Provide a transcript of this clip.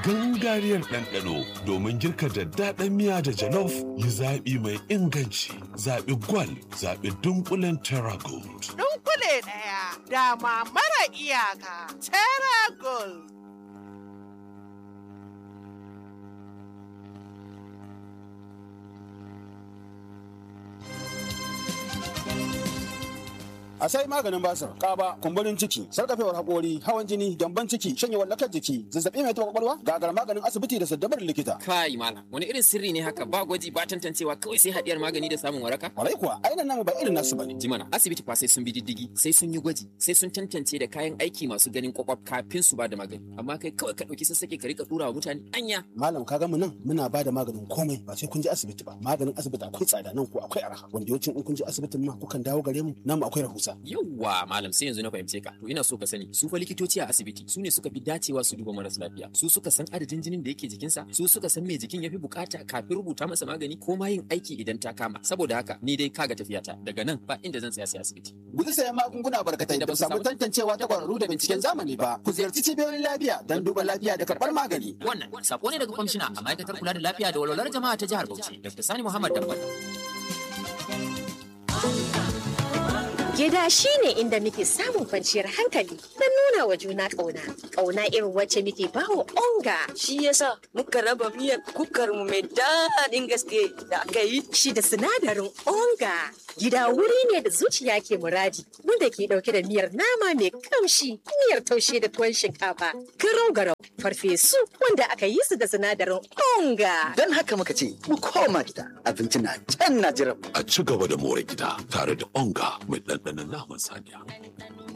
gangariyar ɗanɗano domin girka daddaɗan miya da jalof yi zaɓi mai inganci zaɓi gwal zaɓi dunkulen terra gold. Dunkule ɗaya dama mara iyaka Terra Gold. a sai maganin basir kaba kumburin ciki sarkafewar hakori hawan jini gyamban ciki shanyewar lakar jiki zazzabi mai taɓa kwakwalwa gagar maganin asibiti da saddabar likita Kai malam, wani irin sirri ne haka ba gwaji ba tantancewa kawai sai haɗiyar magani da samun waraka? kwarai kuwa ainihin namu ba irin nasu bane Jimana, asibiti fa sai sun bi diddigi, sai sun yi gwaji, sai sun tantance da kayan aiki masu ganin kwakwaf kafin su ba da magani. Amma kai kawai ka ɗauki sassake ka rika ɗura wa mutane anya. malam ka mu nan muna ba da maganin komai ba sai kun je asibiti ba maganin asibiti akwai tsada nan ko akwai arha wanda yawancin in kun je asibitin ma kukan dawo gare mu namu akwai rahusa Yawwa malam sai yanzu na fahimce ka. To ina so ka sani, su fa likitoci a asibiti su ne suka fi dacewa su duba maras lafiya. Su suka san adadin jinin da yake jikinsa, su suka san me jikin ya fi bukata kafin rubuta masa magani ko ma yin aiki idan ta kama. Saboda haka ni dai kaga tafiyata daga nan ba inda zan tsaya sai asibiti. guji sayan magunguna barkatai da ba samu tantancewa ta kwararru da binciken zamani ba ku ziyarci cibiyoyin lafiya don duba lafiya da karɓar magani Wannan sako ne daga kwamishina a ma'aikatar kula da lafiya da walwalar jama'a ta jihar Bauchi, Dr. Sani Muhammad Dambal. Gida shi ne inda muke samun kwanciyar hankali don nuna wa juna ƙauna. Ƙauna irin wacce muke bawa onga. Shi yasa muka raba miyar kukar mu mai daɗin gaske da aka yi. Shi da sinadarin onga. Gida wuri ne da zuciya ke muradi wanda ke ɗauke da miyar nama mai kamshi, miyar taushe da tuwon shinkafa, garau-garau, farfesu wanda aka yi su da sinadarin onga. Don haka muka ce mu koma gida abinci na can na jiran mu. A ci gaba da more gida tare da onga mai ɗanɗanon naman saniya.